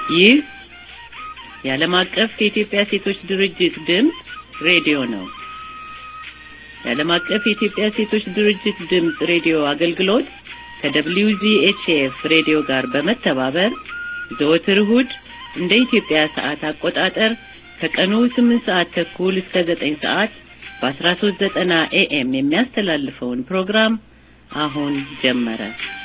ይህ የዓለም አቀፍ የኢትዮጵያ ሴቶች ድርጅት ድምፅ ሬዲዮ ነው። የዓለም አቀፍ የኢትዮጵያ ሴቶች ድርጅት ድምፅ ሬዲዮ አገልግሎት ከደብሊው ዚኤችኤፍ ሬዲዮ ጋር በመተባበር ዘወትር እሁድ እንደ ኢትዮጵያ ሰዓት አቆጣጠር ከቀኑ ስምንት ሰዓት ተኩል እስከ ዘጠኝ ሰዓት በአስራ ሶስት ዘጠና ኤኤም የሚያስተላልፈውን ፕሮግራም አሁን ጀመረ።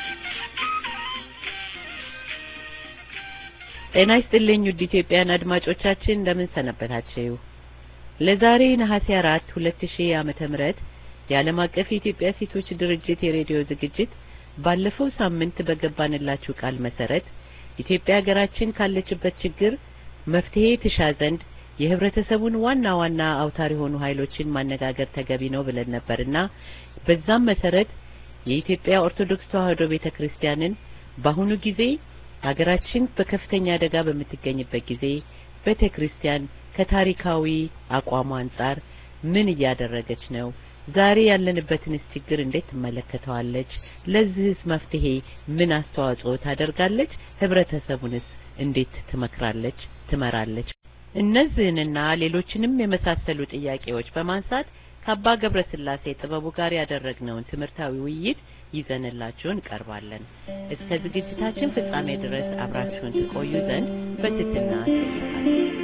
ጤና ይስጥልኝ ውድ ኢትዮጵያን አድማጮቻችን እንደምን ሰነበታችሁ? ለዛሬ ነሐሴ አራት ሁለት ሺህ ዓመተ ምህረት የዓለም አቀፍ የኢትዮጵያ ሴቶች ድርጅት የሬዲዮ ዝግጅት ባለፈው ሳምንት በገባንላችሁ ቃል መሰረት ኢትዮጵያ ሀገራችን ካለችበት ችግር መፍትሄ ትሻ ዘንድ የህብረተሰቡን ዋና ዋና አውታር የሆኑ ኃይሎችን ማነጋገር ተገቢ ነው ብለን ነበርና በዛም መሰረት የኢትዮጵያ ኦርቶዶክስ ተዋሕዶ ቤተ ክርስቲያንን በአሁኑ ጊዜ ሀገራችን በከፍተኛ አደጋ በምትገኝበት ጊዜ ቤተ ክርስቲያን ከታሪካዊ አቋሟ አንጻር ምን እያደረገች ነው? ዛሬ ያለንበትንስ ችግር እንዴት ትመለከተዋለች? ለዚህስ መፍትሄ ምን አስተዋጽኦ ታደርጋለች? ህብረተሰቡንስ እንዴት ትመክራለች፣ ትመራለች? እነዚህንና ሌሎችንም የመሳሰሉ ጥያቄዎች በማንሳት ከአባ ገብረ ስላሴ ጥበቡ ጋር ያደረግነውን ትምህርታዊ ውይይት ይዘንላችሁ እንቀርባለን። እስከ ዝግጅታችን ፍጻሜ ድረስ አብራችሁን ትቆዩ ዘንድ በትህትና እንጠይቃለን።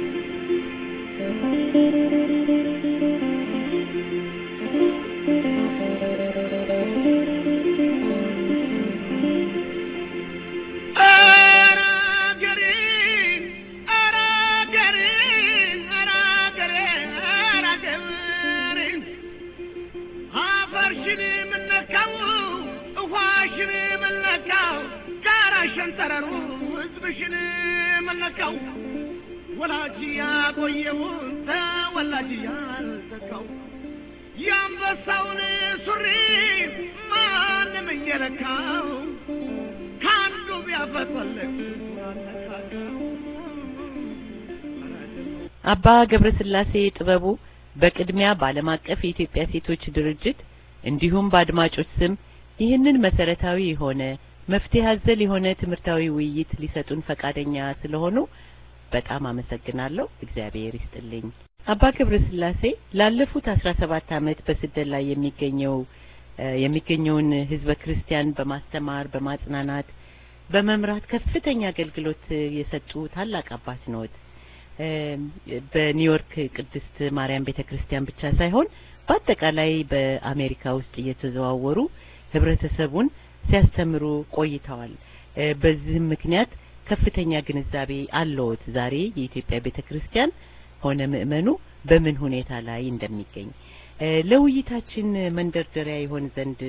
ሸንተረሩ ህዝብሽን መለካው ወላጅ ያቆየውን ተወላጅ ያልተካው የአንበሳውን ሱሪ ማንም እየለካው ከአንዱ ቢያፈትወለቅ አባ ገብረ ስላሴ ጥበቡ በቅድሚያ በዓለም አቀፍ የኢትዮጵያ ሴቶች ድርጅት እንዲሁም በአድማጮች ስም ይህንን መሰረታዊ የሆነ መፍትሄ አዘል የሆነ ትምህርታዊ ውይይት ሊሰጡን ፈቃደኛ ስለሆኑ በጣም አመሰግናለሁ። እግዚአብሔር ይስጥልኝ። አባ ገብረ ስላሴ ላለፉት አስራ ሰባት አመት በስደት ላይ የሚገኘው የሚገኘውን ህዝበ ክርስቲያን በማስተማር በማጽናናት በመምራት ከፍተኛ አገልግሎት የሰጡ ታላቅ አባት ነዎት። በኒውዮርክ ቅድስት ማርያም ቤተ ክርስቲያን ብቻ ሳይሆን በአጠቃላይ በአሜሪካ ውስጥ እየተዘዋወሩ ህብረተሰቡን ሲያስተምሩ ቆይተዋል። በዚህም ምክንያት ከፍተኛ ግንዛቤ አለዎት ዛሬ የኢትዮጵያ ቤተ ክርስቲያን ሆነ ምእመኑ በምን ሁኔታ ላይ እንደሚገኝ ለውይይታችን መንደርደሪያ ይሆን ዘንድ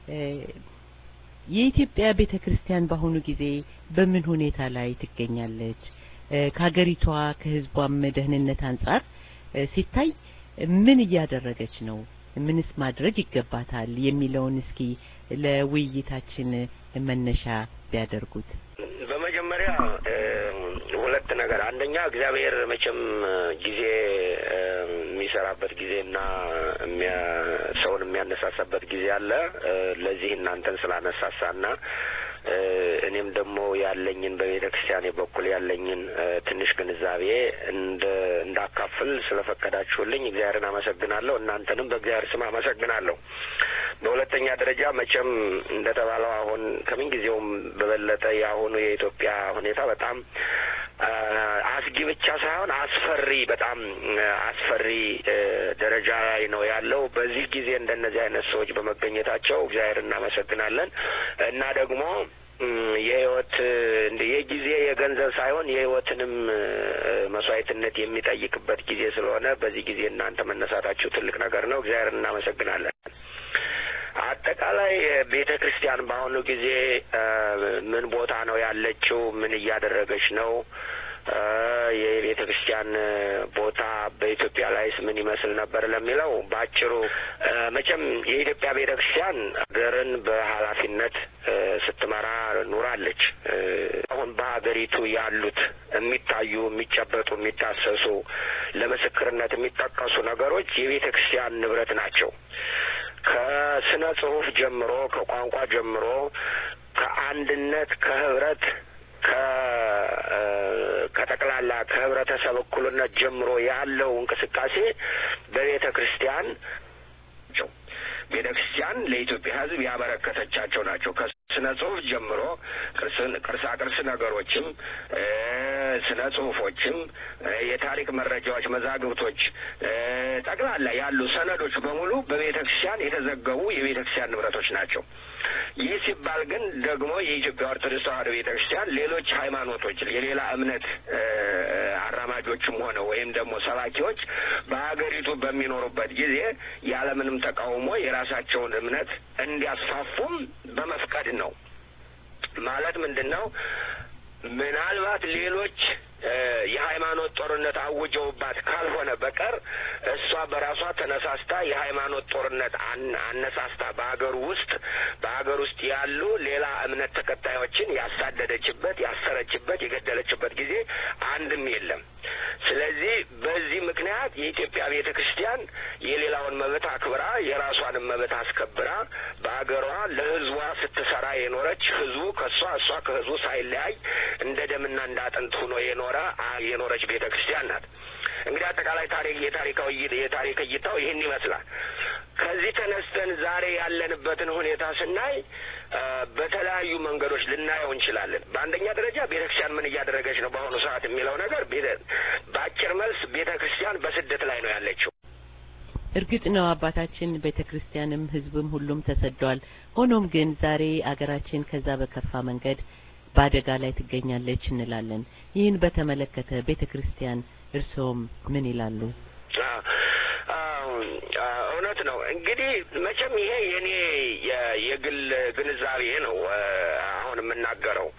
የኢትዮጵያ ቤተ ክርስቲያን በአሁኑ ጊዜ በምን ሁኔታ ላይ ትገኛለች? ከሀገሪቷ ከህዝቧም ደህንነት አንጻር ሲታይ ምን እያደረገች ነው? ምንስ ማድረግ ይገባታል? የሚለውን እስኪ ለውይይታችን መነሻ ቢያደርጉት። በመጀመሪያ ሁለት ነገር፣ አንደኛ እግዚአብሔር መቼም ጊዜ የሚሰራበት ጊዜና ሰውን የሚያነሳሳበት ጊዜ አለ። ለዚህ እናንተን ስላነሳሳና እኔም ደግሞ ያለኝን በቤተ ክርስቲያኔ በኩል ያለኝን ትንሽ ግንዛቤ እንደ እንዳካፍል ስለፈቀዳችሁልኝ እግዚአብሔርን አመሰግናለሁ። እናንተንም በእግዚአብሔር ስም አመሰግናለሁ። በሁለተኛ ደረጃ መቼም እንደተባለው አሁን ከምን ጊዜውም በበለጠ የአሁኑ የኢትዮጵያ ሁኔታ በጣም አስጊ ብቻ ሳይሆን አስፈሪ፣ በጣም አስፈሪ ደረጃ ላይ ነው ያለው። በዚህ ጊዜ እንደነዚህ አይነት ሰዎች በመገኘታቸው እግዚአብሔር እናመሰግናለን እና ደግሞ የህይወት የጊዜ የገንዘብ ሳይሆን የህይወትንም መስዋዕትነት የሚጠይቅበት ጊዜ ስለሆነ በዚህ ጊዜ እናንተ መነሳታችሁ ትልቅ ነገር ነው። እግዚአብሔር እናመሰግናለን። አጠቃላይ ቤተ ክርስቲያን በአሁኑ ጊዜ ምን ቦታ ነው ያለችው? ምን እያደረገች ነው? የቤተ ክርስቲያን ቦታ በኢትዮጵያ ላይስ ምን ይመስል ነበር ለሚለው በአጭሩ መቼም የኢትዮጵያ ቤተ ክርስቲያን ሀገርን በኃላፊነት ስትመራ ኑራለች። አሁን በሀገሪቱ ያሉት የሚታዩ የሚጨበጡ፣ የሚዳሰሱ ለምስክርነት የሚጠቀሱ ነገሮች የቤተ ክርስቲያን ንብረት ናቸው። ከስነ ጽሁፍ ጀምሮ ከቋንቋ ጀምሮ ከአንድነት ከህብረት ከህብረተሰብ እኩልነት ጀምሮ ያለው እንቅስቃሴ በቤተ ክርስቲያን ናቸው። ቤተ ክርስቲያን ለኢትዮጵያ ሕዝብ ያበረከተቻቸው ናቸው። ከስነ ጽሁፍ ጀምሮ ቅርሳ ቅርስ ነገሮችም ስነ ጽሁፎችም የታሪክ መረጃዎች፣ መዛግብቶች ጠቅላላ ያሉ ሰነዶች በሙሉ በቤተ ክርስቲያን የተዘገቡ የቤተ ክርስቲያን ንብረቶች ናቸው። ይህ ሲባል ግን ደግሞ የኢትዮጵያ ኦርቶዶክስ ተዋሕዶ ቤተ ክርስቲያን ሌሎች ሃይማኖቶች የሌላ እምነት አራማጆችም ሆነ ወይም ደግሞ ሰባኪዎች በሀገሪቱ በሚኖሩበት ጊዜ ያለምንም ተቃውሞ የራሳቸውን እምነት እንዲያስፋፉም በመፍቀድ ነው። ማለት ምንድን ነው? ምናልባት ሌሎች የሃይማኖት ጦርነት አውጀውባት ካልሆነ በቀር እሷ በራሷ ተነሳስታ የሃይማኖት ጦርነት አነሳስታ በሀገሩ ውስጥ በሀገር ውስጥ ያሉ ሌላ እምነት ተከታዮችን ያሳደደችበት፣ ያሰረችበት፣ የገደለችበት ጊዜ አንድም የለም። ስለዚህ በዚህ ምክንያት የኢትዮጵያ ቤተ ክርስቲያን የሌላውን መብት አክብራ የራሷንም መብት አስከብራ በሀገሯ ለሕዝቧ ስትሰራ የኖረች ሕዝቡ ከእሷ እሷ ከሕዝቡ ሳይለያይ እንደ ደምና እንደ አጥንት ሆኖ የኖረ የኖረች ቤተ ክርስቲያን ናት። እንግዲህ አጠቃላይ ታሪክ የታሪካዊ የታሪክ እይታው ይህን ይመስላል። ከዚህ ተነስተን ዛሬ ያለንበትን ሁኔታ ስናይ በተለያዩ መንገዶች ልናየው እንችላለን። በአንደኛ ደረጃ ቤተ ክርስቲያን ምን እያደረገች ነው በአሁኑ ሰዓት የሚለው ነገር በአጭር መልስ ቤተ ክርስቲያን በስደት ላይ ነው ያለችው። እርግጥ ነው አባታችን ቤተ ክርስቲያንም ህዝብም ሁሉም ተሰዷል። ሆኖም ግን ዛሬ አገራችን ከዛ በከፋ መንገድ በአደጋ ላይ ትገኛለች እንላለን። ይህን በተመለከተ ቤተ ክርስቲያን እርስዎም ምን ይላሉ? እውነት ነው። እንግዲህ መቼም ይሄ የኔ የግል ግንዛቤ ነው አሁን የምናገረው።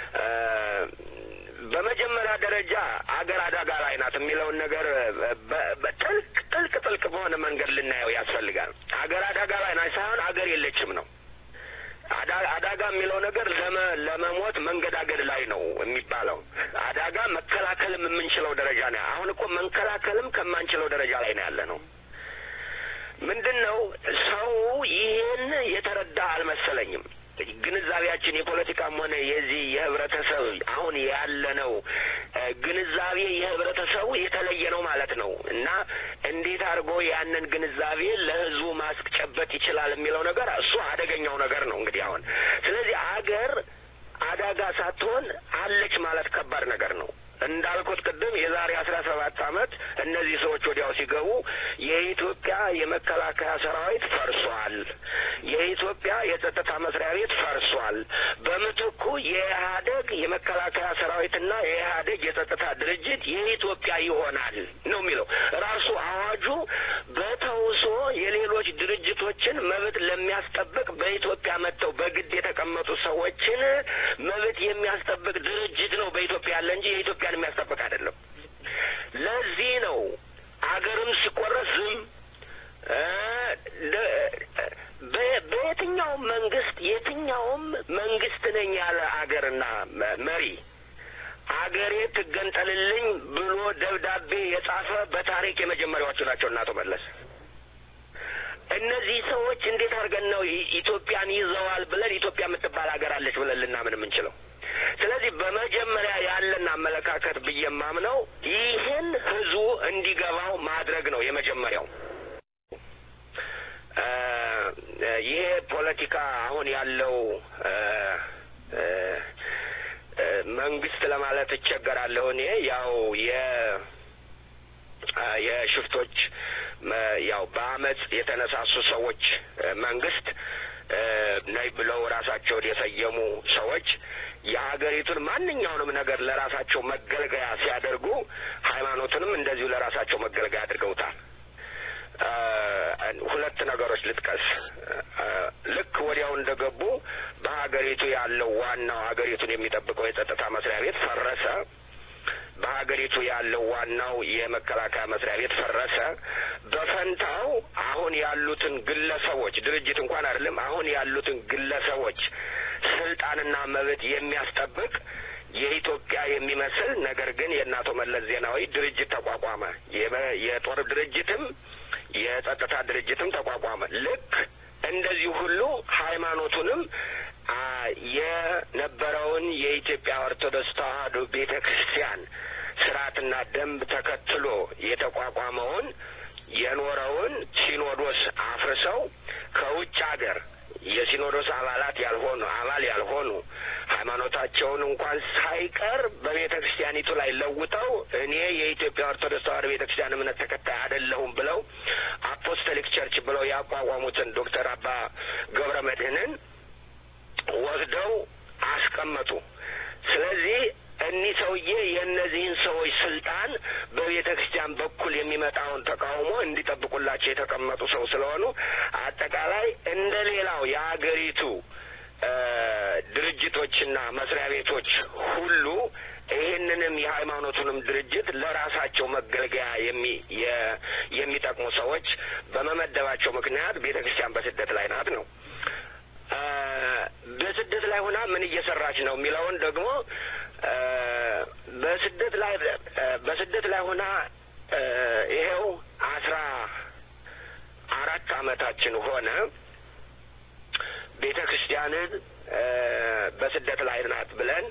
በመጀመሪያ ደረጃ አገር አደጋ ላይ ናት የሚለውን ነገር ጥልቅ ጥልቅ ጥልቅ በሆነ መንገድ ልናየው ያስፈልጋል። አገር አደጋ ላይ ናት ሳይሆን አገር የለችም ነው። አዳጋ የሚለው ነገር ለመሞት መንገዳገድ ላይ ነው የሚባለው። አዳጋ መከላከልም የምንችለው ደረጃ ነው። አሁን እኮ መንከላከልም ከማንችለው ደረጃ ላይ ነው ያለ ነው። ምንድን ነው ሰው ይህን የተረዳ አልመሰለኝም። ግንዛቤያችን የፖለቲካም ሆነ የዚህ የህብረተሰብ አሁን ያለነው ግንዛቤ የህብረተሰቡ የተለየ ነው ማለት ነው እና እንዴት አድርጎ ያንን ግንዛቤ ለህዝቡ ማስጨበጥ ይችላል የሚለው ነገር እሱ አደገኛው ነገር ነው እንግዲህ አሁን። ስለዚህ አገር አደጋ ሳትሆን አለች ማለት ከባድ ነገር ነው። እንዳልኩት ቅድም የዛሬ አስራ ሰባት አመት እነዚህ ሰዎች ወዲያው ሲገቡ የኢትዮጵያ የመከላከያ ሰራዊት ፈርሷል፣ የኢትዮጵያ የጸጥታ መስሪያ ቤት ፈርሷል፣ በምትኩ የኢህአደግ የመከላከያ ሰራዊትና የኢህአደግ የጸጥታ ድርጅት የኢትዮጵያ ይሆናል ነው የሚለው ራሱ አዋጁ። በተውሶ የሌሎች ድርጅቶችን መብት ለሚያስጠብቅ በኢትዮጵያ መጥተው በግድ የተቀመጡ ሰዎችን መብት የሚያስጠብቅ ድርጅት ነው በኢትዮጵያ ያለ እንጂ የኢትዮጵያ የሚያስጠብቅ አይደለም። ለዚህ ነው አገርም ሲቆረስ ዝም በየትኛውም መንግስት የትኛውም መንግስት ነኝ ያለ አገርና መሪ አገሬ ትገንጠልልኝ ብሎ ደብዳቤ የጻፈ በታሪክ የመጀመሪያዎቹ ናቸው እና አቶ መለስ። እነዚህ ሰዎች እንዴት አድርገን ነው ኢትዮጵያን ይዘዋል ብለን ኢትዮጵያ የምትባል ሀገር አለች ብለን ልናምን የምንችለው? ስለዚህ በመጀመሪያ ያለን አመለካከት ብዬ የማምነው ይህን ህዝቡ እንዲገባው ማድረግ ነው የመጀመሪያው። ይሄ ፖለቲካ አሁን ያለው መንግስት ለማለት እቸገራለሁ እኔ ያው የ የሽፍቶች ያው በአመፅ የተነሳሱ ሰዎች መንግስት ነይ ብለው ራሳቸውን የሰየሙ ሰዎች የሀገሪቱን ማንኛውንም ነገር ለራሳቸው መገልገያ ሲያደርጉ ሃይማኖትንም እንደዚሁ ለራሳቸው መገልገያ አድርገውታል። ሁለት ነገሮች ልጥቀስ። ልክ ወዲያው እንደገቡ በሀገሪቱ ያለው ዋናው ሀገሪቱን የሚጠብቀው የጸጥታ መስሪያ ቤት ፈረሰ። በሀገሪቱ ያለው ዋናው የመከላከያ መስሪያ ቤት ፈረሰ። በፈንታው አሁን ያሉትን ግለሰቦች ድርጅት እንኳን አይደለም፣ አሁን ያሉትን ግለሰቦች ስልጣንና መብት የሚያስጠብቅ የኢትዮጵያ የሚመስል ነገር ግን የእነ አቶ መለስ ዜናዊ ድርጅት ተቋቋመ። የጦር ድርጅትም የጸጥታ ድርጅትም ተቋቋመ። ልክ እንደዚህ ሁሉ ሃይማኖቱንም የነበረውን የኢትዮጵያ ኦርቶዶክስ ተዋሕዶ ቤተ ክርስቲያን ስርዓትና ደንብ ተከትሎ የተቋቋመውን የኖረውን ሲኖዶስ አፍርሰው ከውጭ ሀገር የሲኖዶስ አባላት ያልሆኑ አባል ያልሆኑ ሃይማኖታቸውን እንኳን ሳይቀር በቤተ ክርስቲያኒቱ ላይ ለውጠው እኔ የኢትዮጵያ ኦርቶዶክስ ተዋሕዶ ቤተ ክርስቲያን እምነት ተከታይ አይደለሁም ብለው አፖስቶሊክ ቸርች ብለው ያቋቋሙትን ዶክተር አባ ገብረ መድህንን ወስደው አስቀመጡ። ስለዚህ እኒህ ሰውዬ የእነዚህን ሰዎች ስልጣን በቤተ ክርስቲያን በኩል የሚመጣውን ተቃውሞ እንዲጠብቁላቸው የተቀመጡ ሰው ስለሆኑ አጠቃላይ እንደ ሌላው የአገሪቱ ድርጅቶችና መስሪያ ቤቶች ሁሉ ይህንንም የሃይማኖቱንም ድርጅት ለራሳቸው መገልገያ የሚ የሚጠቅሙ ሰዎች በመመደባቸው ምክንያት ቤተ ክርስቲያን በስደት ላይ ናት ነው። በስደት ላይ ሆና ምን እየሰራች ነው የሚለውን ደግሞ በስደት ላይ በስደት ላይ ሆና ይሄው አስራ አራት አመታችን ሆነ። ቤተ ክርስቲያንን በስደት ላይ ናት ብለን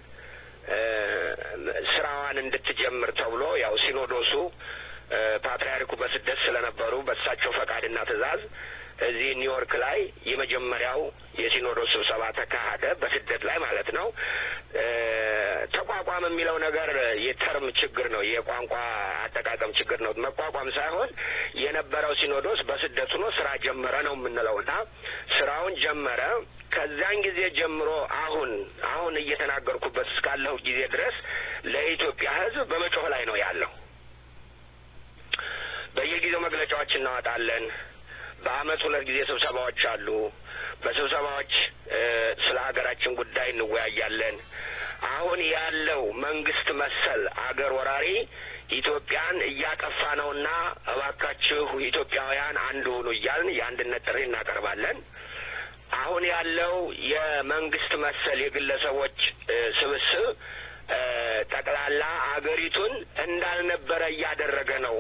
ስራዋን እንድትጀምር ተብሎ ያው ሲኖዶሱ ፓትርያርኩ በስደት ስለነበሩ በእሳቸው ፈቃድና ትእዛዝ እዚህ ኒውዮርክ ላይ የመጀመሪያው የሲኖዶስ ስብሰባ ተካሄደ። በስደት ላይ ማለት ነው። ተቋቋም የሚለው ነገር የተርም ችግር ነው፣ የቋንቋ አጠቃቀም ችግር ነው። መቋቋም ሳይሆን የነበረው ሲኖዶስ በስደት ሆኖ ስራ ጀመረ ነው የምንለው እና ስራውን ጀመረ። ከዚያን ጊዜ ጀምሮ አሁን አሁን እየተናገርኩበት እስካለሁ ጊዜ ድረስ ለኢትዮጵያ ሕዝብ በመጮህ ላይ ነው ያለው። በየጊዜው መግለጫዎች እናወጣለን። በአመት ሁለት ጊዜ ስብሰባዎች አሉ። በስብሰባዎች ስለ ሀገራችን ጉዳይ እንወያያለን። አሁን ያለው መንግስት መሰል አገር ወራሪ ኢትዮጵያን እያጠፋ ነውና እባካችሁ ኢትዮጵያውያን አንድ ሁኑ እያልን የአንድነት ጥሪ እናቀርባለን። አሁን ያለው የመንግስት መሰል የግለሰቦች ስብስብ ጠቅላላ አገሪቱን እንዳልነበረ እያደረገ ነው።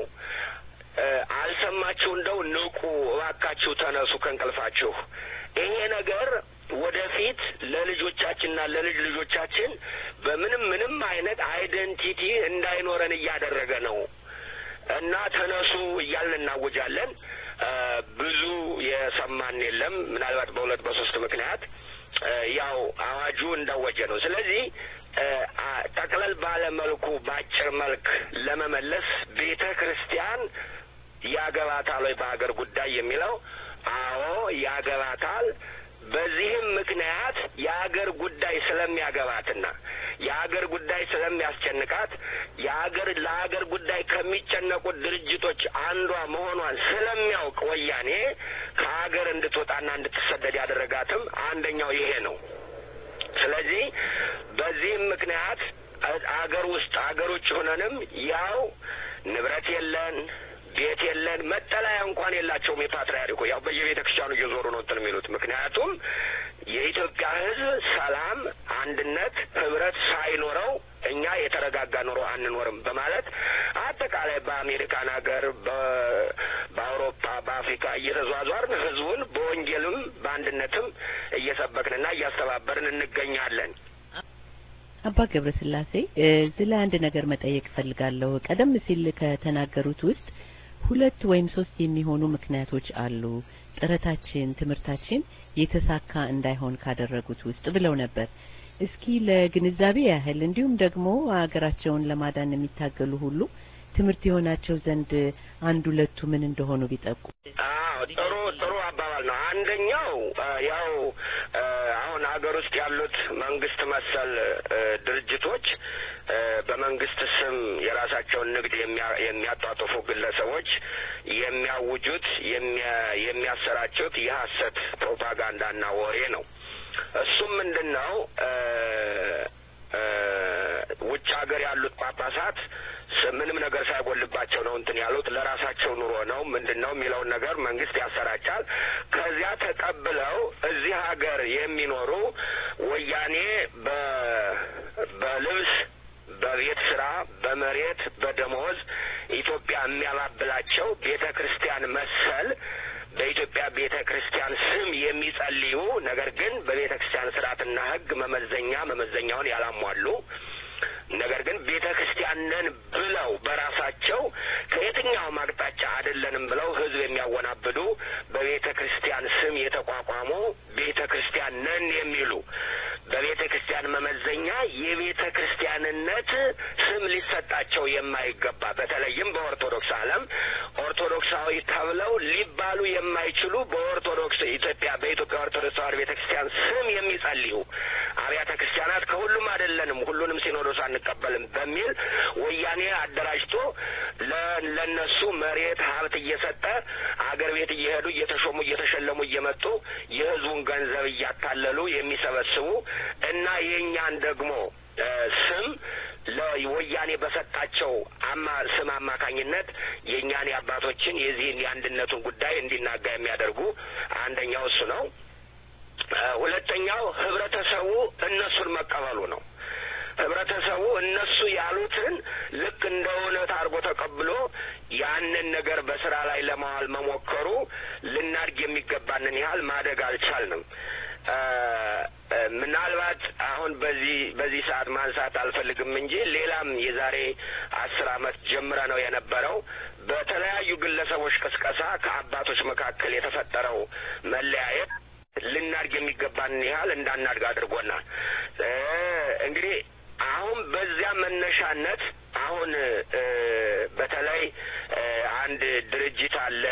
አልሰማችሁ እንደው ንቁ፣ እባካችሁ ተነሱ ከእንቅልፋችሁ። ይሄ ነገር ወደፊት ለልጆቻችንና ለልጅ ልጆቻችን በምንም ምንም አይነት አይደንቲቲ እንዳይኖረን እያደረገ ነው እና ተነሱ እያልን እናውጃለን። ብዙ የሰማን የለም። ምናልባት በሁለት በሶስት ምክንያት ያው አዋጁ እንዳወጀ ነው። ስለዚህ ጠቅለል ባለ መልኩ በአጭር መልክ ለመመለስ ቤተ ክርስቲያን ያገባታል ወይ በሀገር ጉዳይ የሚለው አዎ ያገባታል። በዚህም ምክንያት የሀገር ጉዳይ ስለሚያገባትና የሀገር ጉዳይ ስለሚያስጨንቃት የሀገር ለሀገር ጉዳይ ከሚጨነቁት ድርጅቶች አንዷ መሆኗን ስለሚያውቅ ወያኔ ከሀገር እንድትወጣና እንድትሰደድ ያደረጋትም አንደኛው ይሄ ነው። ስለዚህ በዚህም ምክንያት አገር ውስጥ አገር ውጭ ሆነንም ያው ንብረት የለን ቤት የለን መጠለያ እንኳን የላቸውም። የፓትርያርኩ ያው በየቤተ ክርስቲያኑ እየዞሩ ነው እንትን የሚሉት ምክንያቱም የኢትዮጵያ ሕዝብ ሰላም፣ አንድነት፣ ህብረት ሳይኖረው እኛ የተረጋጋ ኑሮ አንኖርም በማለት አጠቃላይ በአሜሪካን ሀገር፣ በአውሮፓ፣ በአፍሪካ እየተዟዟርን ህዝቡን በወንጌልም በአንድነትም እየሰበክንና እያስተባበርን እንገኛለን። አባ ገብረ ስላሴ እዚህ ላይ አንድ ነገር መጠየቅ እፈልጋለሁ። ቀደም ሲል ከተናገሩት ውስጥ ሁለት ወይም ሶስት የሚሆኑ ምክንያቶች አሉ ጥረታችን፣ ትምህርታችን የተሳካ እንዳይሆን ካደረጉት ውስጥ ብለው ነበር። እስኪ ለግንዛቤ ያህል እንዲሁም ደግሞ ሀገራቸውን ለማዳን የሚታገሉ ሁሉ ትምህርት የሆናቸው ዘንድ አንድ ሁለቱ ምን እንደሆኑ ቢጠቁ። አዎ ጥሩ ጥሩ አባባል ነው። አንደኛው ያው አሁን ሀገር ውስጥ ያሉት መንግስት መሰል ድርጅቶች በመንግስት ስም የራሳቸውን ንግድ የሚያጧጥፉ ግለሰቦች የሚያውጁት የሚያሰራጩት የሀሰት ፕሮፓጋንዳና ወሬ ነው። እሱም ምንድን ነው? ውጭ ሀገር ያሉት ጳጳሳት ምንም ነገር ሳይጎልባቸው ነው እንትን ያሉት ለራሳቸው ኑሮ ነው ምንድን ነው የሚለውን ነገር መንግስት ያሰራጫል። ከዚያ ተቀብለው እዚህ ሀገር የሚኖሩ ወያኔ በልብስ በቤት ስራ፣ በመሬት፣ በደሞዝ ኢትዮጵያ የሚያባብላቸው ቤተ ክርስቲያን መሰል በኢትዮጵያ ቤተ ክርስቲያን ስም የሚጸልዩ ነገር ግን በቤተ ክርስቲያን ስርዓትና ሕግ መመዘኛ መመዘኛውን ያላሟሉ ነገር ግን ቤተ ክርስቲያን ነን የሚያወናብዱ በቤተ ክርስቲያን ስም የተቋቋሙ ቤተ ክርስቲያን ነን የሚሉ በቤተ ክርስቲያን መመዘኛ የቤተ ክርስቲያንነት ስም ሊሰጣቸው የማይገባ በተለይም በኦርቶዶክስ ዓለም ኦርቶዶክሳዊ ተብለው ሊባሉ የማይችሉ በኦርቶዶክስ ኢትዮጵያ በኢትዮጵያ ኦርቶዶክስ ተዋሕዶ ቤተ ክርስቲያን ስም የሚጸልዩ አብያተ ክርስቲያናት ከሁሉም አይደለንም፣ ሁሉንም ሲኖዶስ አንቀበልም በሚል ወያኔ አደራጅቶ ለነሱ መሬት ሀብት እየሰጠ አገር ቤት እየሄዱ እየተሾሙ እየተሸለሙ እየመጡ የሕዝቡን ገንዘብ እያታለሉ የሚሰበስቡ እና የእኛን ደግሞ ስም ለወያኔ በሰጣቸው አማ ስም አማካኝነት የእኛን የአባቶችን የዚህን የአንድነቱን ጉዳይ እንዲናጋ የሚያደርጉ አንደኛው እሱ ነው። ሁለተኛው ህብረተሰቡ እነሱን መቀበሉ ነው። ህብረተሰቡ እነሱ ያሉትን ልክ እንደ እውነት አድርጎ ተቀብሎ ያንን ነገር በስራ ላይ ለማዋል መሞከሩ ልናድግ የሚገባንን ያህል ማደግ አልቻልንም። ምናልባት አሁን በዚህ በዚህ ሰዓት ማንሳት አልፈልግም እንጂ ሌላም የዛሬ አስር አመት ጀምረ ነው የነበረው በተለያዩ ግለሰቦች ቅስቀሳ ከአባቶች መካከል የተፈጠረው መለያየት ልናድግ የሚገባንን ያህል እንዳናድግ አድርጎናል። እንግዲህ አሁን በዚያ መነሻነት አሁን በተለይ አንድ ድርጅት አለ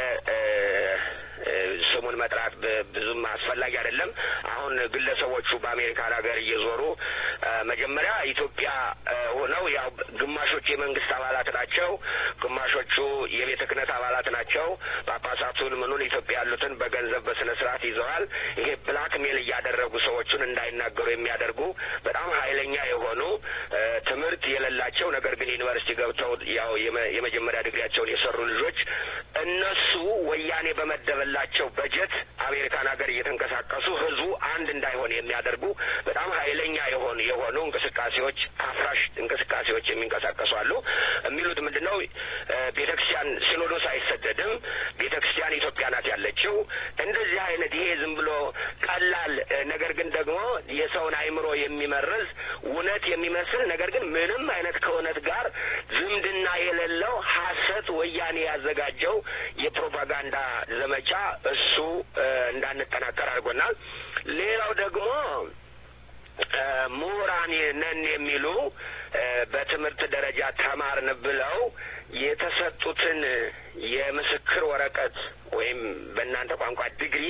ስሙን መጥራት ብዙም አስፈላጊ አይደለም። አሁን ግለሰቦቹ በአሜሪካን ሀገር እየዞሩ መጀመሪያ ኢትዮጵያ ሆነው ያው ግማሾቹ የመንግስት አባላት ናቸው፣ ግማሾቹ የቤተ ክህነት አባላት ናቸው። ጳጳሳቱን ምኑን ኢትዮጵያ ያሉትን በገንዘብ በስነ ስርዓት ይዘዋል። ይሄ ብላክ ሜል እያደረጉ ሰዎቹን እንዳይናገሩ የሚያደርጉ በጣም ኃይለኛ የሆኑ ትምህርት የሌላቸው ነገር ግን ዩኒቨርሲቲ ገብተው ያው የመጀመሪያ ዲግሪያቸውን የሰሩ ልጆች እነሱ ወያኔ በመደበላቸው በጀት አሜሪካን ሀገር እየተንቀሳቀሱ ህዝቡ አንድ እንዳይሆን የሚያደርጉ በጣም ኃይለኛ የሆኑ የሆኑ እንቅስቃሴዎች አፍራሽ እንቅስቃሴዎች የሚንቀሳቀሱ አሉ። የሚሉት ምንድን ነው? ቤተ ክርስቲያን ሲኖዶስ አይሰደድም፣ ቤተ ክርስቲያን ኢትዮጵያ ናት ያለችው። እንደዚህ አይነት ይሄ ዝም ብሎ ቀላል ነገር ግን ደግሞ የሰውን አይምሮ የሚመርዝ እውነት የሚመስል ነገር ግን ምንም አይነት ከእውነት ጋር ዝምድና የሌለው ሀሰት ወያኔ ያዘጋጀው የፕሮፓጋንዳ ዘመቻ እሱ እንዳንጠናከር አድርጎናል። ሌላው ደግሞ ምሁራን ነን የሚሉ በትምህርት ደረጃ ተማርን ብለው የተሰጡትን የምስክር ወረቀት ወይም በእናንተ ቋንቋ ዲግሪ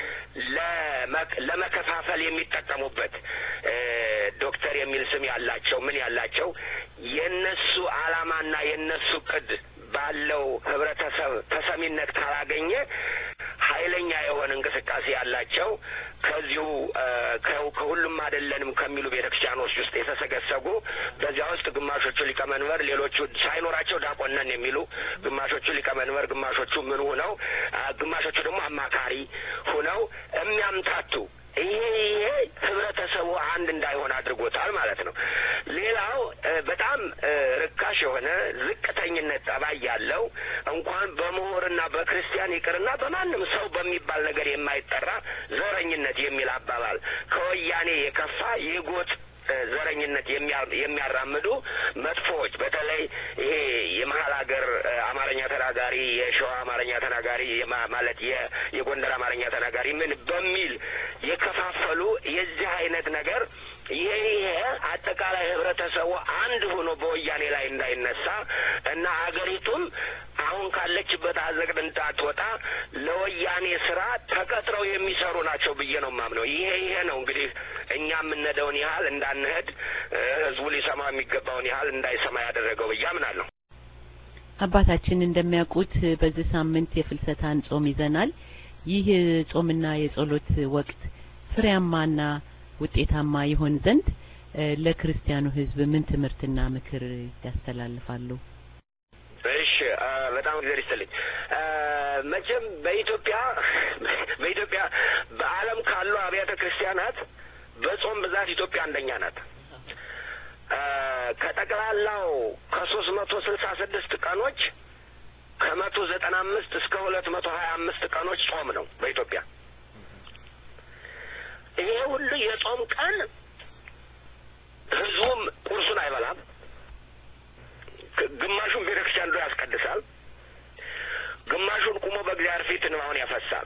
ለመከፋፈል የሚጠቀሙበት ዶክተር የሚል ስም ያላቸው ምን ያላቸው የነሱ ዓላማና የነሱ ቅድ ባለው ህብረተሰብ ተሰሚነት ካላገኘ ኃይለኛ የሆነ እንቅስቃሴ ያላቸው ከዚሁ ከሁሉም አይደለንም ከሚሉ ቤተ ክርስቲያኖች ውስጥ የተሰገሰጉ በዚያ ውስጥ ግማሾቹ ሊቀመንበር፣ ሌሎቹ ሳይኖራቸው ዲያቆን ነን የሚሉ ግማሾቹ ሊቀመንበር፣ ግማሾቹ ምን ሁነው፣ ግማሾቹ ደግሞ አማካሪ ሁነው የሚያምታቱ ይሄ ይሄ ህብረተሰቡ አንድ እንዳይሆን አድርጎታል ማለት ነው። ሌላው በጣም ርካሽ የሆነ ዝቅተኝነት ጠባይ ያለው እንኳን በምሁርና በክርስቲያን ይቅርና በማንም ሰው በሚባል ነገር የማይጠራ ዘረኝነት የሚል አባባል ከወያኔ የከፋ የጎጥ ዘረኝነት የሚያራምዱ መጥፎዎች በተለይ ይሄ የመሀል ሀገር አማርኛ ተናጋሪ የሸዋ አማርኛ ተናጋሪ ማለት የጎንደር አማርኛ ተናጋሪ ምን በሚል የከፋፈሉ የዚህ አይነት ነገር ይሄ ይሄ አጠቃላይ ህብረተሰቡ አንድ ሆኖ በወያኔ ላይ እንዳይነሳ እና አገሪቱም አሁን ካለችበት አዘቅት እንዳትወጣ ለወያኔ ስራ ተቀጥረው የሚሰሩ ናቸው ብዬ ነው የማምነው። ይሄ ይሄ ነው እንግዲህ እኛ የምንሄደውን ያህል እንዳንሄድ ህዝቡ ሊሰማ የሚገባውን ያህል እንዳይሰማ ያደረገው ብዬ አምናለሁ። አባታችን እንደሚያውቁት በዚህ ሳምንት የፍልሰታን ጾም ይዘናል። ይህ ጾምና የጸሎት ወቅት ፍሬያማና ውጤታማ ይሆን ዘንድ ለክርስቲያኑ ህዝብ ምን ትምህርትና ምክር ያስተላልፋሉ? እሺ በጣም እግዚአብሔር ይስጥልኝ። መቼም በኢትዮጵያ በኢትዮጵያ በዓለም ካሉ አብያተ ክርስቲያናት በጾም ብዛት ኢትዮጵያ አንደኛ ናት። ከጠቅላላው ከሶስት መቶ ስልሳ ስድስት ቀኖች ከመቶ ዘጠና አምስት እስከ ሁለት መቶ ሀያ አምስት ቀኖች ጾም ነው በኢትዮጵያ። ይሄ ሁሉ የጾም ቀን ህዝቡም ቁርሱን አይበላም። ግማሹን ቤተ ክርስቲያን ዶ ያስቀድሳል። ግማሹን ቁሞ በእግዚአብሔር ፊት እንባውን ያፈሳል።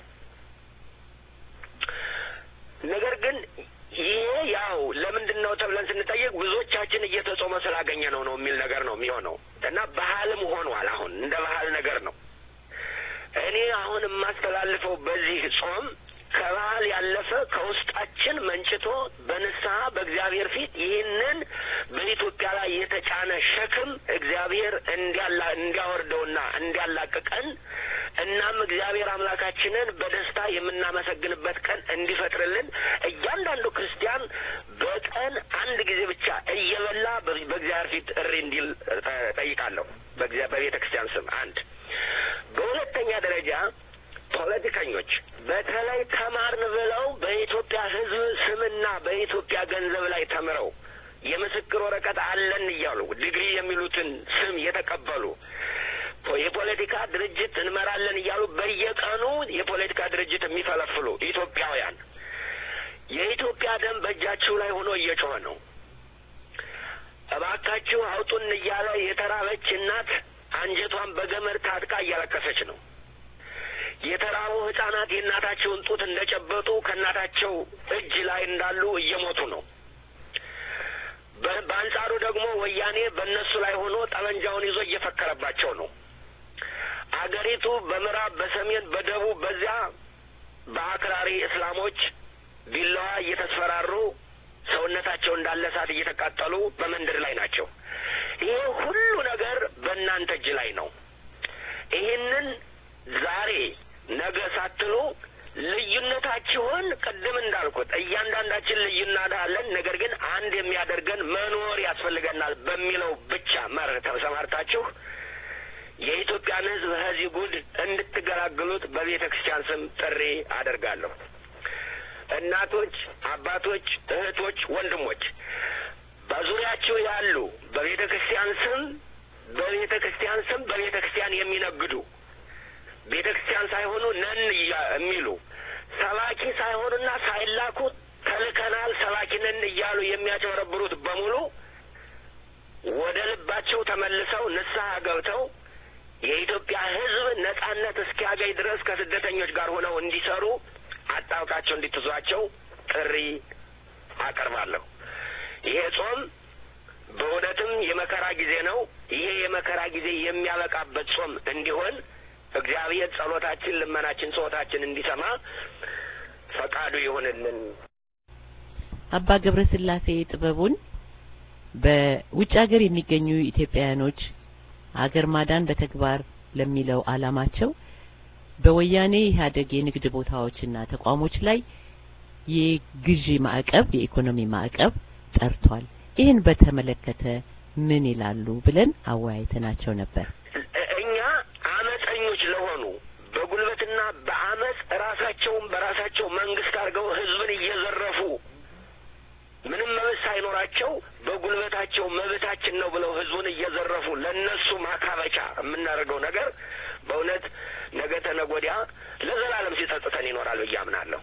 ነገር ግን ይሄ ያው ለምንድን ነው ተብለን ስንጠይቅ ብዙዎቻችን እየተጾመ ስላገኘ ነው ነው የሚል ነገር ነው የሚሆነው እና ባህልም ሆኗል። አሁን እንደ ባህል ነገር ነው። እኔ አሁን የማስተላልፈው በዚህ ጾም ከባህል ያለፈ ከውስጣችን መንጭቶ በንስሐ በእግዚአብሔር ፊት ይህንን በኢትዮጵያ ላይ የተጫነ ሸክም እግዚአብሔር እንዲያላ እንዲያወርደውና እንዲያላቅቀን እናም እግዚአብሔር አምላካችንን በደስታ የምናመሰግንበት ቀን እንዲፈጥርልን እያንዳንዱ ክርስቲያን በቀን አንድ ጊዜ ብቻ እየበላ በእግዚአብሔር ፊት እሪ እንዲል ጠይቃለሁ። በቤተ ክርስቲያን ስም አንድ። በሁለተኛ ደረጃ ፖለቲከኞች በተለይ ተማርን ብለው በኢትዮጵያ ሕዝብ ስምና በኢትዮጵያ ገንዘብ ላይ ተምረው የምስክር ወረቀት አለን እያሉ ዲግሪ የሚሉትን ስም የተቀበሉ የፖለቲካ ድርጅት እንመራለን እያሉ በየቀኑ የፖለቲካ ድርጅት የሚፈለፍሉ ኢትዮጵያውያን የኢትዮጵያ ደም በእጃችሁ ላይ ሆኖ እየጮኸ ነው። እባካችሁ አውጡን እያለ የተራበች እናት አንጀቷን በገመድ ታጥቃ እያለቀሰች ነው። የተራቡ ህጻናት የእናታቸውን ጡት እንደጨበጡ ከእናታቸው እጅ ላይ እንዳሉ እየሞቱ ነው። በአንጻሩ ደግሞ ወያኔ በእነሱ ላይ ሆኖ ጠመንጃውን ይዞ እየፈከረባቸው ነው። አገሪቱ በምዕራብ፣ በሰሜን፣ በደቡብ በዚያ በአክራሪ እስላሞች ቢላዋ እየተስፈራሩ ሰውነታቸው እንዳለ እሳት እየተቃጠሉ በመንደር ላይ ናቸው። ይሄ ሁሉ ነገር በእናንተ እጅ ላይ ነው። ይህንን ዛሬ ነገ ሳትሉ ልዩነታችሁን ቅድም እንዳልኩት እያንዳንዳችን ልዩነት አለን። ነገር ግን አንድ የሚያደርገን መኖር ያስፈልገናል በሚለው ብቻ መርህ ተሰማርታችሁ የኢትዮጵያን ሕዝብ ከዚህ ጉድ እንድትገላግሉት በቤተ ክርስቲያን ስም ጥሪ አደርጋለሁ። እናቶች፣ አባቶች፣ እህቶች፣ ወንድሞች በዙሪያችሁ ያሉ በቤተ ክርስቲያን ስም በቤተ ክርስቲያን ስም በቤተ ክርስቲያን የሚነግዱ ቤተ ክርስቲያን ሳይሆኑ ነን የሚሉ ሰባኪ ሳይሆኑና ሳይላኩ ተልከናል ሰባኪ ነን እያሉ የሚያጨበረብሩት በሙሉ ወደ ልባቸው ተመልሰው ንስሐ ገብተው የኢትዮጵያ ሕዝብ ነጻነት እስኪያገኝ ድረስ ከስደተኞች ጋር ሆነው እንዲሰሩ አጣብቃቸው እንዲትዟቸው ጥሪ አቀርባለሁ። ይሄ ጾም በእውነትም የመከራ ጊዜ ነው። ይሄ የመከራ ጊዜ የሚያበቃበት ጾም እንዲሆን እግዚአብሔር ጸሎታችን፣ ልመናችን፣ ጾታችን እንዲሰማ ፈቃዱ ይሆንልን። አባ ገብረ ስላሴ ጥበቡን በውጭ ሀገር የሚገኙ ኢትዮጵያውያኖች አገር ማዳን በተግባር ለሚለው ዓላማቸው በወያኔ ኢህአዴግ የንግድ ቦታዎችና ተቋሞች ላይ የግዢ ማዕቀብ የኢኮኖሚ ማዕቀብ ጠርቷል። ይህን በተመለከተ ምን ይላሉ ብለን አወያይተናቸው ነበር። እኛ አመፀኞች ለሆኑ በጉልበትና በአመፅ ራሳቸውን በራሳቸው መንግስት አድርገው ህዝብን እየዘረፉ ምንም መብት ሳይኖራቸው በጉልበታቸው መብታችን ነው ብለው ህዝቡን እየዘረፉ ለእነሱ ማካበቻ የምናደርገው ነገር በእውነት ነገ ተነገ ወዲያ ለዘላለም ሲጸጽተን ይኖራል ብዬ አምናለሁ።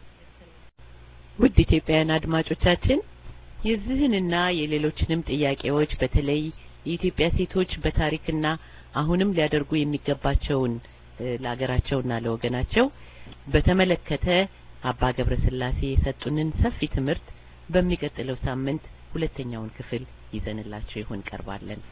ውድ ኢትዮጵያውያን አድማጮቻችን የዚህንና የሌሎችንም ጥያቄዎች በተለይ የኢትዮጵያ ሴቶች በታሪክና አሁንም ሊያደርጉ የሚገባቸውን ለሀገራቸውና ለወገናቸው በተመለከተ አባ ገብረ ስላሴ የሰጡንን ሰፊ ትምህርት በሚቀጥለው ሳምንት ሁለተኛውን ክፍል ይዘንላችሁ ይሆን ቀርባለን።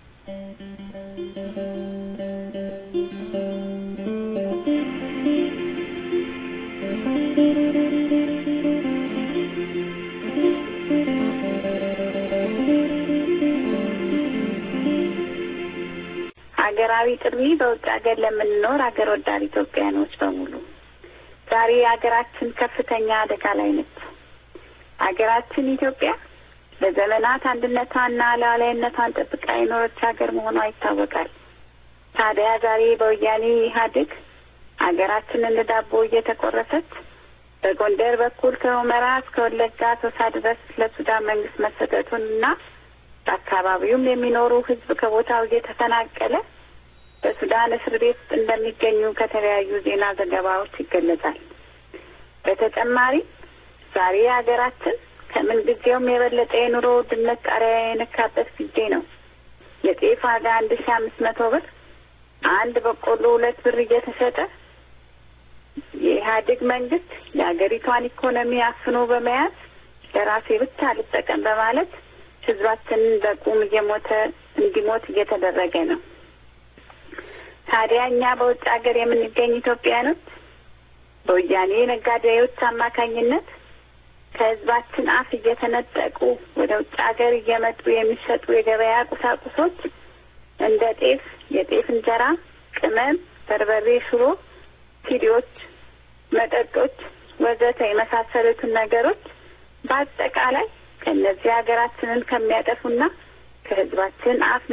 ሀገራዊ ጥሪ በውጭ ሀገር ለምንኖር ሀገር ወዳድ ኢትዮጵያኖች በሙሉ ዛሬ ሀገራችን ከፍተኛ አደጋ ላይ ነች። ሀገራችን ኢትዮጵያ ለዘመናት አንድነቷንና ሉዓላዊነቷን ጠብቃ የኖረች ሀገር መሆኗ ይታወቃል። ታዲያ ዛሬ በወያኔ ኢህአዴግ ሀገራችን እንደ ዳቦ እየተቆረሰች በጎንደር በኩል ከሁመራ እስከ ወለጋ ቶሳ ድረስ ለሱዳን መንግስት መሰጠቱንና በአካባቢውም የሚኖሩ ህዝብ ከቦታው እየተፈናቀለ በሱዳን እስር ቤት እንደሚገኙ ከተለያዩ ዜና ዘገባዎች ይገለጻል። በተጨማሪም ዛሬ ሀገራችን ከምን ጊዜውም የበለጠ የኑሮ ውድነት ጣሪያ የነካበት ጊዜ ነው። የጤፍ ዋጋ አንድ ሺ አምስት መቶ ብር፣ አንድ በቆሎ ሁለት ብር እየተሸጠ የኢህአዴግ መንግስት የሀገሪቷን ኢኮኖሚ አፍኖ በመያዝ ለራሴ ብቻ አልጠቀም በማለት ህዝባችንን በቁም እየሞተ እንዲሞት እየተደረገ ነው። ታዲያ እኛ በውጭ ሀገር የምንገኝ ኢትዮጵያኖች በወያኔ ነጋዴዎች አማካኝነት ከህዝባችን አፍ እየተነጠቁ ወደ ውጭ ሀገር እየመጡ የሚሸጡ የገበያ ቁሳቁሶች እንደ ጤፍ፣ የጤፍ እንጀራ፣ ቅመም፣ በርበሬ፣ ሽሮ፣ ሲዲዎች፣ መጠጦች ወዘተ የመሳሰሉትን ነገሮች በአጠቃላይ ከእነዚህ ሀገራችንን ከሚያጠፉና ከህዝባችን አፍ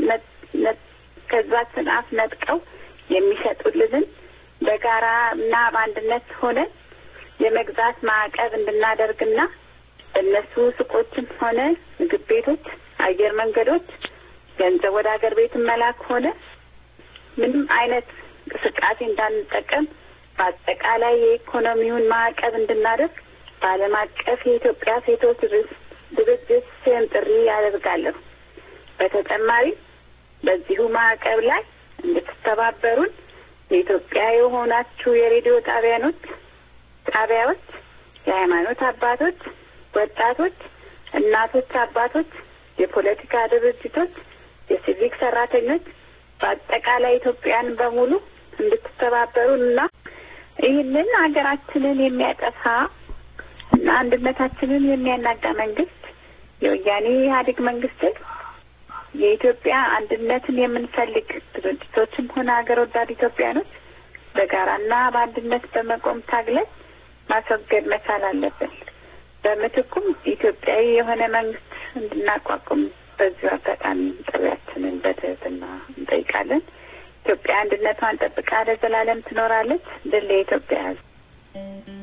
ከህዝባችን አፍ ነጥቀው የሚሸጡልንን በጋራ እና በአንድነት ሆነን የመግዛት ማዕቀብ እንድናደርግና በእነሱ ሱቆችም ሆነ ምግብ ቤቶች፣ አየር መንገዶች ገንዘብ ወደ ሀገር ቤት መላክ ሆነ ምንም አይነት እንቅስቃሴ እንዳንጠቀም በአጠቃላይ የኢኮኖሚውን ማዕቀብ እንድናደርግ በዓለም አቀፍ የኢትዮጵያ ሴቶች ድርጅት ስም ጥሪ ያደርጋለሁ። በተጨማሪ በዚሁ ማዕቀብ ላይ እንድትተባበሩን የኢትዮጵያ የሆናችሁ የሬዲዮ ጣቢያኖች ጣቢያዎች፣ የሃይማኖት አባቶች፣ ወጣቶች፣ እናቶች፣ አባቶች፣ የፖለቲካ ድርጅቶች፣ የሲቪክ ሰራተኞች በአጠቃላይ ኢትዮጵያን በሙሉ እንድትተባበሩን እና ይህንን ሀገራችንን የሚያጠፋ እና አንድነታችንን የሚያናጋ መንግስት የወያኔ ኢህአዴግ መንግስትን የኢትዮጵያ አንድነትን የምንፈልግ ድርጅቶችም ሆነ ሀገር ወዳድ ኢትዮጵያኖች በጋራና በአንድነት በመቆም ታግለን ማስወገድ መቻል አለብን። በምትኩም ኢትዮጵያዊ የሆነ መንግስት እንድናቋቁም በዚሁ አጋጣሚ ጥሪያችንን በትህትና እንጠይቃለን። ኢትዮጵያ አንድነቷን ጠብቃ ለዘላለም ትኖራለች። ድል የኢትዮጵያ ሕዝብ።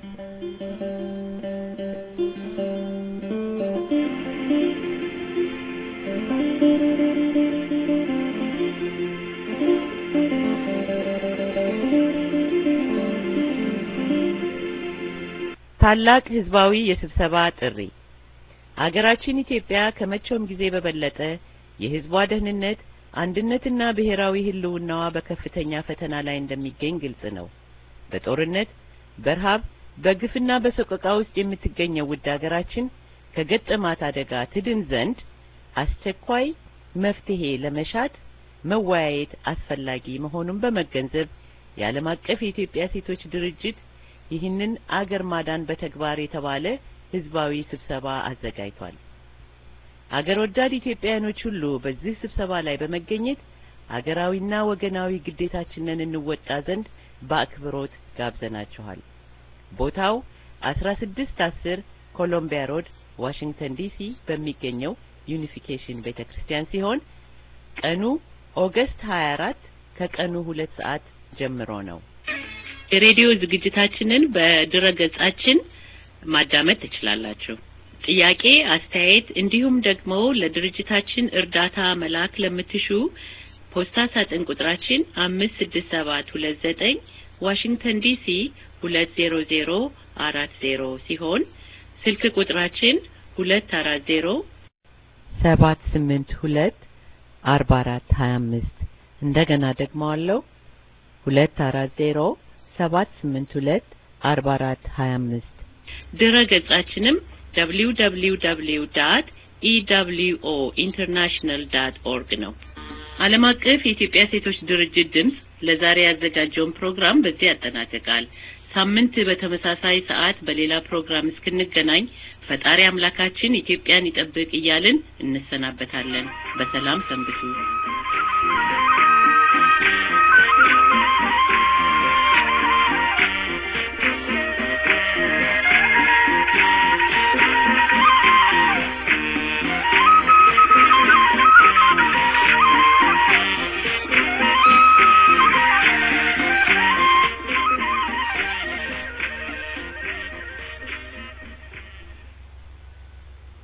ታላቅ ህዝባዊ የስብሰባ ጥሪ ሀገራችን ኢትዮጵያ ከመቼውም ጊዜ በበለጠ የህዝቧ ደህንነት አንድነትና ብሔራዊ ህልውናዋ በከፍተኛ ፈተና ላይ እንደሚገኝ ግልጽ ነው። በጦርነት፣ በረሃብ፣ በግፍና በሰቆቃ ውስጥ የምትገኘው ውድ ሀገራችን ከገጠማት አደጋ ትድን ዘንድ አስቸኳይ መፍትሄ ለመሻት መወያየት አስፈላጊ መሆኑን በመገንዘብ የዓለም አቀፍ የኢትዮጵያ ሴቶች ድርጅት ይህንን አገር ማዳን በተግባር የተባለ ህዝባዊ ስብሰባ አዘጋጅቷል። አገር ወዳድ ኢትዮጵያውያኖች ሁሉ በዚህ ስብሰባ ላይ በመገኘት አገራዊና ወገናዊ ግዴታችንን እንወጣ ዘንድ በአክብሮት ጋብዘናችኋል። ቦታው አስራ ስድስት አስር ኮሎምቢያ ሮድ ዋሽንግተን ዲሲ በሚገኘው ዩኒፊኬሽን ቤተ ክርስቲያን ሲሆን ቀኑ ኦገስት 24 ከቀኑ ሁለት ሰዓት ጀምሮ ነው። የሬዲዮ ዝግጅታችንን በድረ ገጻችን ማዳመጥ ትችላላችሁ። ጥያቄ፣ አስተያየት እንዲሁም ደግሞ ለድርጅታችን እርዳታ መላክ ለምትሹ ፖስታ ሳጥን ቁጥራችን አምስት ስድስት ሰባት ሁለት ዘጠኝ ዋሽንግተን ዲሲ ሁለት ዜሮ ዜሮ አራት ዜሮ ሲሆን ስልክ ቁጥራችን ሁለት አራት ዜሮ ሰባት ስምንት ሁለት አርባ አራት ሀያ አምስት እንደገና ደግሞ አለው ሁለት አራት ዜሮ ሰባት ስምንት ሁለት አርባ አራት ሀያ አምስት ድረ ገጻችንም ደብሊው ደብሊው ደብሊው ዳት ኢደብሊውኦ ኢንተርናሽናል ዳት ኦርግ ነው። ዓለም አቀፍ የኢትዮጵያ ሴቶች ድርጅት ድምፅ ለዛሬ ያዘጋጀውን ፕሮግራም በዚህ ያጠናቅቃል። ሳምንት በተመሳሳይ ሰዓት በሌላ ፕሮግራም እስክንገናኝ ፈጣሪ አምላካችን ኢትዮጵያን ይጠብቅ እያልን እንሰናበታለን። በሰላም ሰንብቱ።